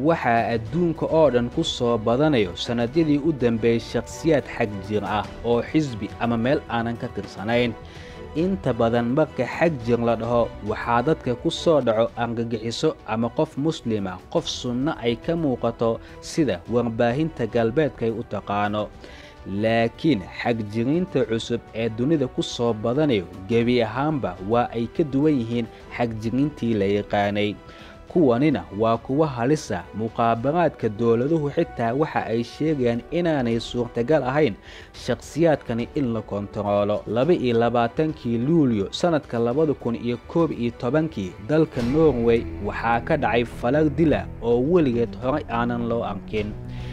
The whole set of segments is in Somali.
waxaa adduunka oo dhan ku soo badanayo sannadyadii u dambeeyey shakhsiyaad xag jir ah oo xisbi ama meel aanan ka tirsanayn inta badan marka xag jir la dhaho waxaa dadka ku soo dhaco argagixiso ama qof muslima qof sunno ay ka muuqato sida warbaahinta galbeedkay u taqaano laakiin xagjiriinta cusub ee dunida ku soo badanayo gebi ahaanba waa ay ka duwan yihiin xagjiriintii la yaqaanay kuwanina waa kuwa halisa muqaabaraadka dowladuhu xitaa waxa ay sheegayaan inaanay suurtagal ahayn shakhsiyaadkani in la kontaroolo laba-iyo labaatankii luulyo sannadka labada kun iyo koob iyo tobankii dalka norway waxaa ka dhacay falag dila oo weligeed horay aanan loo arkin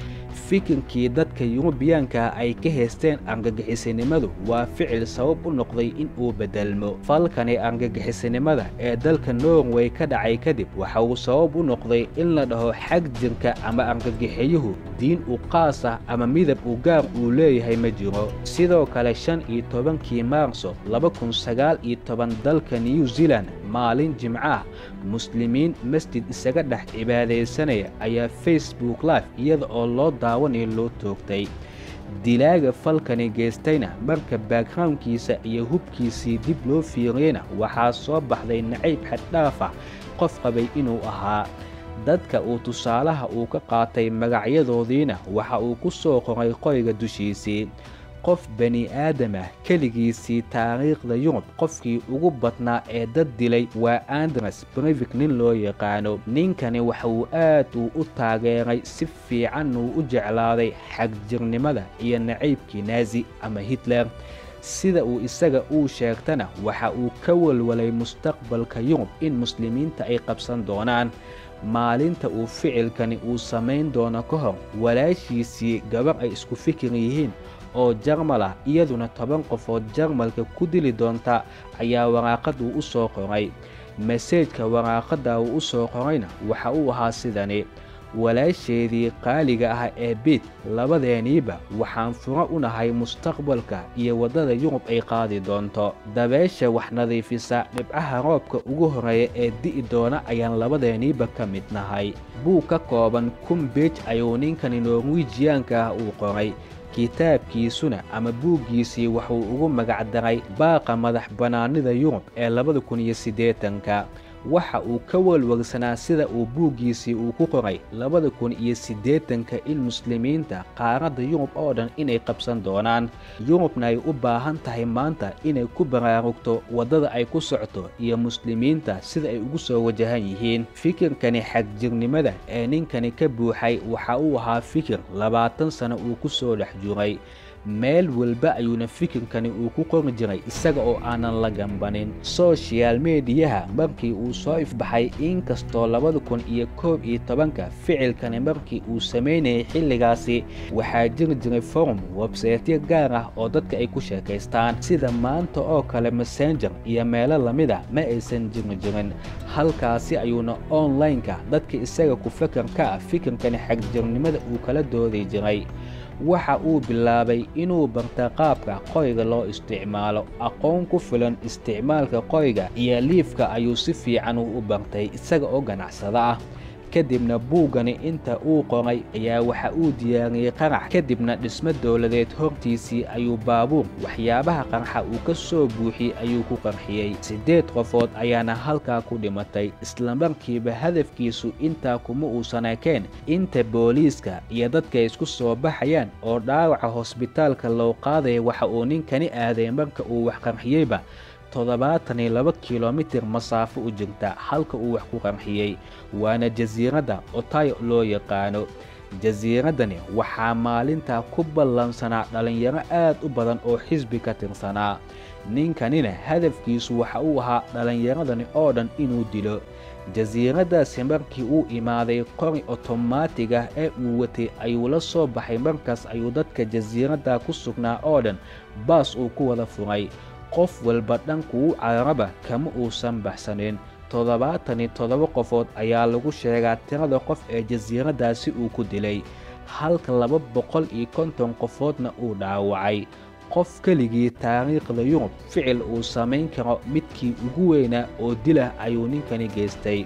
fikirkii dadka yurubiyaanka ay ka haysteen argagixisinimadu waa ficil sabab u noqday in uu beddelmo falkani argagixisinimada ee dalka norway ka dhacay kadib waxa uu sabab u noqday in la dhaho xag jirka ama argagixiyuhu diin u qaas ah ama midab u gaar uu leeyahay ma jiro sidoo kale shan iyo tobankii maarso laba kun sagaal iyo toban dalka new zealand maalin jimco ah muslimiin masjid isaga dhex cibaadaysanaya ayaa facebook live iyada oo loo daawanayo loo toogtay dilaaga falkani geystayna marka backgroundkiisa iyo hubkiisii dib loo fiiriyeyna waxaa soo baxday nacayb xaddhaaf ah qof qabay inuu ahaa dadka uu tusaalaha uu ka qaatay magacyadoodiina waxa uu ku soo qoray qoyga dushiisii qof bani aadam ah keligiisii taariikhda yurub qofkii ugu badnaa ee dad dilay waa andres brevik nin loo yaqaano ninkani waxa uu aad uu u taageeray si fiican uu u jeclaaday xagjirnimada iyo nacaybkii naazi ama hitler sida uu isaga uu sheegtana waxa uu ka walwalay mustaqbalka yurub in muslimiinta ay qabsan doonaan maalinta uu ficilkani uu samayn doono ka hor walaashiisii gabar ay isku fikir yihiin oo jarmal ah iyaduna toban qofood jarmalka ku dili doonta ayaa waraaqad uu u soo qoray maseejka waraaqadda uu u soo qorayna waxa uu ahaa sidani walaasheedii qaaliga ah ee biid labadeeniiba waxaan furo u nahay mustaqbalka iyo waddada yurub ay qaadi doonto dabeesha wax nadiifisa dhibcaha roobka ugu horreeya ee di'i doona ayaan labadeeniiba ka mid nahay buug ka kooban kun beej ayuu ninkani norwijiyaanka ah uu qoray kitaabkiisuna ama buuggiisii wuxuu ugu magacdaray baaqa madax bannaanida yurub ee labada kun iyo siddeetanka waxa uu ka walwalsanaa sida uu buuggiisii uu ku qoray labada kun iyo siddeetanka in muslimiinta qaaradda yurub oo dhan inay qabsan doonaan yurubna ay u baahan tahay maanta inay ku baraarugto waddada ay ku socto iyo muslimiinta sida ay ugu soo wajahan yihiin fikirkani xagjirnimada ee ninkani ka buuxay waxa uu ahaa fikir labaatan sano uu ku soo dhex juray meel walba ayuuna fikirkani uu ku qori jiray isaga oo aanan la gambanin sochial mediyaha markii uu soo ifbaxay inkastoo labada kun iyo koob iyo tobanka ficilkani markii uu samaynayay xilligaasi waxaa jiri jiray forum websaytyo gaar ah oo dadka ay ku sheekaystaan sida maanta oo kale messenger iyo meelo lamida ma aysan jiri jirin halkaasi ayuuna online-ka dadka isaga ku fakarka ah fikirkani xagjirnimada uu kala doodi jiray waxa uu bilaabay inuu barta qaabka qoyga loo isticmaalo aqoon ku filan isticmaalka qoyga iyo liifka ayuu si fiican u bartay isaga oo ganacsada ah kadibna buuggani inta uu qoray ayaa waxa uu diyaariyey qarax kadibna dhismo dowladeed hortiisii ayuu baabuur waxyaabaha qarxa uu ka soo buuxiyey ayuu ku qarxiyey siddeed qofood ayaana halkaa ku dhimatay islamarkiiba hadafkiisu intaa kuma uusan ekeen inta booliiska iyo dadka isku soo baxayaan oo dhaawaca hosbitaalka loo qaadaya waxa uu ninkani aaday marka uu wax qarxiyeyba toddobaatan iyo laba kilomitir masaafo u jirta halka uu wax ku qarxiyey waana jasiiradda otayo loo yaqaano jasiiraddani waxaa maalintaa ku ballansanaa dhallinyaro aad u badan oo xisbi ka tirsanaa ninkanina hadafkiisu waxa uu ahaa dhallinyaradani oo dhan inuu dilo jasiiraddaasi markii uu imaaday qori otomaatig ah ee uu watay ayuu la soo baxay markaas ayuu dadka jasiiradda ku sugnaa oo dhan baas uu ku wada furay qof walba dhankuu cararaba kama uusan baxsanin toddobaatan iyo toddoba qofood ayaa lagu sheegaa tirada qof ee jasiiraddaasi uu ku dilay halka laba boqol iyo konton qofoodna uu dhaawacay qof keligii taariikhda yurub ficil uu samayn karo midkii ugu weynaa oo dilah ayuu ninkani geystay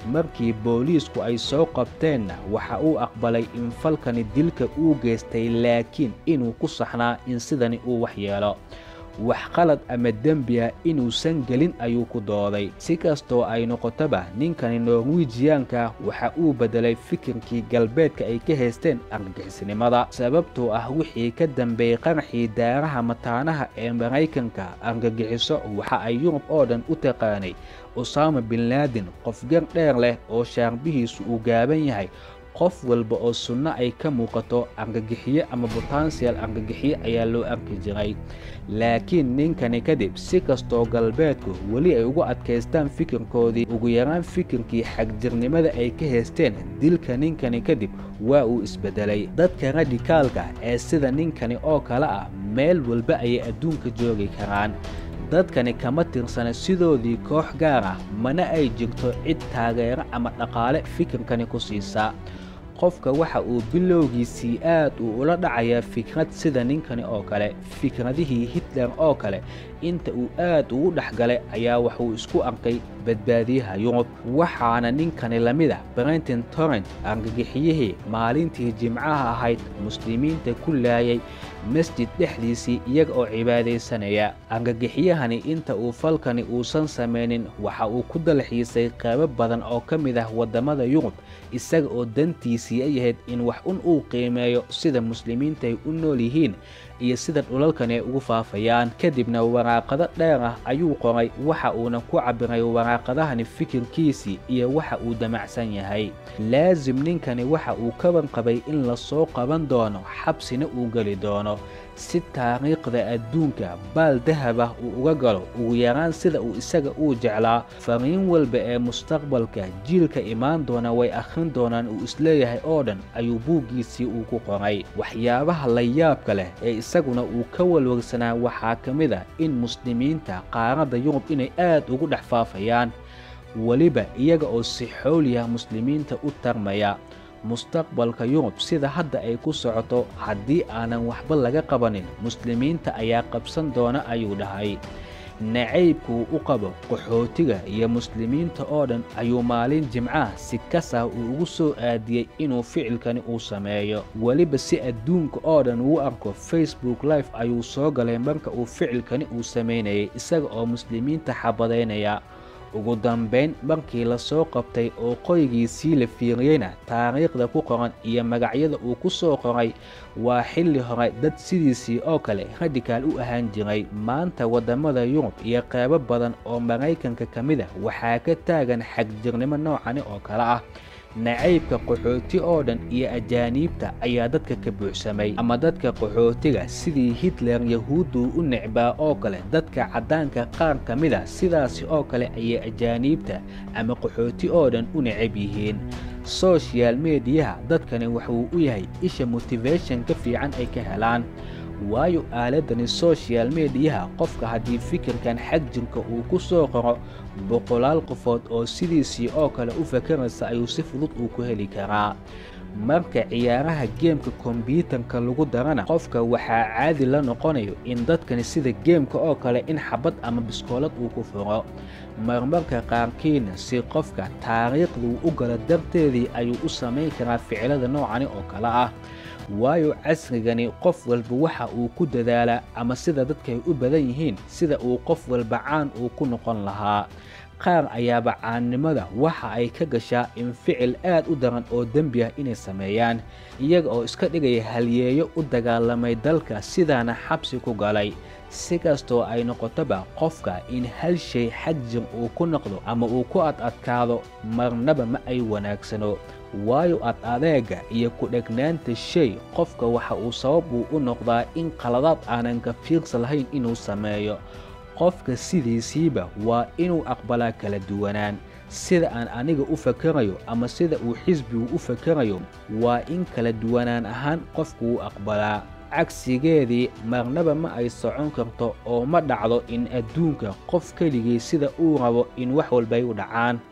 markii booliisku ay soo qabteenna waxa uu aqbalay in falkani dilka uu geystay laakiin inuu ku saxnaa in sidani uu wax yeelo wax qalad ama dembi ah inuusan gelin ayuu ku dooday si kastoo ay noqotoba ninkani norwijiyaanka waxa uu beddelay fikirkii galbeedka ay ka haysteen argagixisnimada sababtoo ah wixii ka dambeeyey qaraxii daaraha mataanaha ee maraykanka argagixiso waxa ay yurub oo dhan u taqaanay usaama bin laadin qof gar dheer leh oo shaarbihiisu uu gaaban yahay qof walba oo sunno ay ka muuqato argagixiye ama botansiyal argagixiye ayaa loo arki jiray laakiin ninkani kadib si kastoo galbeedku weli ay ugu adkaystaan fikirkoodii ugu yaraan fikirkii xagjirnimada ay ka haysteen dilka ninkani kadib waa uu isbeddelay dadka radikaalka ee sida ninkani oo kale ah meel walba ayay adduunka joogi karaan dadkani kama tirsana sidoodii koox gaar ah mana ay jirto cid taageero ama dhaqaale fikirkani ku siisaa qofka waxa uu bilowgiisii aad uu ula dhacayaa fikrad sida ninkani oo kale fikradihii hitler oo kale inta uu aad ugu dhex galay ayaa waxuu isku arkay badbaadiyaha yurub waxaana ninkani la mid ah brenton torrent argagixiyihii maalintii jimcaha ahayd muslimiinta ku laayay masjid dhexdiisii iyaga oo cibaadaysanaya argagixiyahani inta uu falkani uusan samaynin waxa uu ku dalxiisay qaybo badan oo ka mid ah waddamada yurub isaga oo dantiisii ay ahayd in wax un uu qiimeeyo sida muslimiinta ay u nool yihiin iyo sida dhulalkani ay ugu faafayaan kadibna waraaqado dheer ah ayuu qoray waxa uuna ku cabbiray waraaqadahani fikirkiisii iyo waxa uu damacsan yahay laasim ninkani waxa uu ka wanqabay in lasoo qaban doono xabsina uu geli doono si taariikhda adduunka baal dahab ah uu uga galo ugu yaraan sida uu isaga uu jeclaa fariin walba ee mustaqbalka jiilka imaan doona way akhrin doonaan uu isleeyahay oo dhan ayuu buuggiisii uu ku qoray waxyaabaha la yaabka leh ee isaguna uu ka walwagsanaa waxaa ka mid ah in muslimiinta qaaradda yurub inay aad ugu dhex faafayaan weliba iyaga oo si xooliya muslimiinta u tarmaya mustaqbalka yurub sida hadda ay ku socoto haddii aanan waxba laga qabanin muslimiinta ayaa qabsan doona ayuu dhahay nacaybkuu u qabo qaxootiga iyo muslimiinta oo dhan ayuu maalin jimcaha si kasah uu ugu soo aadiyey inuu ficilkani uu sameeyo weliba si adduunka oo dhan uu arko facebook life ayuu soo galay marka uu ficilkani uu samaynayay isaga oo muslimiinta xabadaynaya ugu dambayn markii la soo qabtay oo qoygiisii la fiiriyeyna taariikhda ku qoran iyo magacyada uu ku soo qoray waa xilli hore dad sidiisii oo kale radikaal u ahaan jiray maanta waddamada yurub iyo qaybo badan oo maraykanka ka mid ah waxaa ka taagan xagjirnimo noocani oo kale ah nacaybka qaxooti oo dhan iyo ajaaniibta ayaa dadka ka buuxsamay ama dadka qaxootiga sidii hitler yahuudduu u necbaa oo kale dadka caddaanka qaar ka mid a sidaasi oo kale ayay ajaaniibta ama qaxooti oo dhan u necab yihiin sochial mediyaha dadkani wuxuu u yahay isha motivation ka fiican ay ka helaan waayo aaladani sochial mediyaha qofka haddii fikirkan xagjirka uu ku soo qoro boqolaal qofood oo sidiisii oo kale u fakaraysa ayuu si fudud uu ku heli karaa marka ciyaaraha geemka kombyuutarka lagu darana qofka waxaa caadi la noqonayo in dadkani sida geemka oo kale in xabad ama biskoolad uu ku furo marmarka qaarkiina si qofka taariikhduu u galo darteedii ayuu u samayn karaa ficilada noocani oo kale ah waayo casrigani qof walba waxa uu ku dadaalaa ama sida dadkay u badan yihiin sida uu qof walba caan uu ku noqon lahaa qaar ayaaba caannimada waxa ay ka gashaa in ficil aad u daran oo dembi ah inay sameeyaan iyaga oo iska dhigaya halyeeyo u dagaalamay dalka sidaana xabsi ku galay si kastoo ay noqotoba qofka in hal shay xagjir uu ku noqdo ama uu ku ad adkaado marnaba ma ay wanaagsano waayo ad adeega iyo ku-dhegnaanta shay qofka waxa uu sabab uu u noqdaa in qaladaad aanan ka fiirsa lahayn inuu sameeyo qofka sidiisiiba waa inuu aqbalaa kala duwanaan sida aan aniga u fakarayo ama sida uu xisbigu u fakarayo waa in kala duwanaan ahaan qofku u aqbalaa cagsigeedii marnaba ma ay socon karto oo ma dhacdo in adduunka qof keligii sida uu rabo in wax walbay u dhacaan